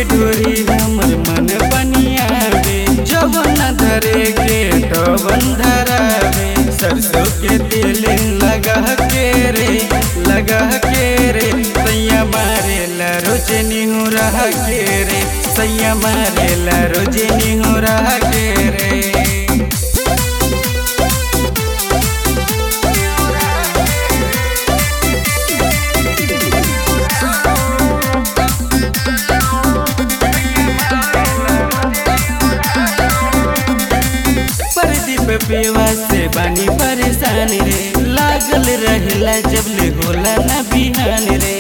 के डोरी हमर मन बनियावे जब न धरे के तबन धरावे सरसों के तेल लगा के रे लगा के रे सैया मारे ला रोज निहू रहा के रे सैया मारे ला रोज निहू रहा के रे प्रदीप पेवा से बानी परेशान रे लागल रहेला जब ले होला ना बिहान रे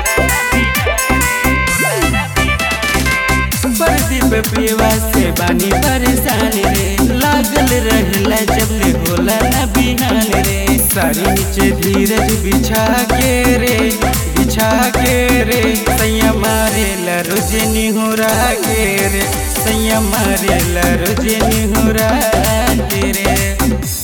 प्रदीप पेवा से बानी परेशान रे लागल रहेला जब ले होला ना बिहान रे सारी नीचे धीरज बिछा के रे बिछा के रे सैया मारे ला रोज निहुरा के रे सैया मारे ला रोज निहुरा के रे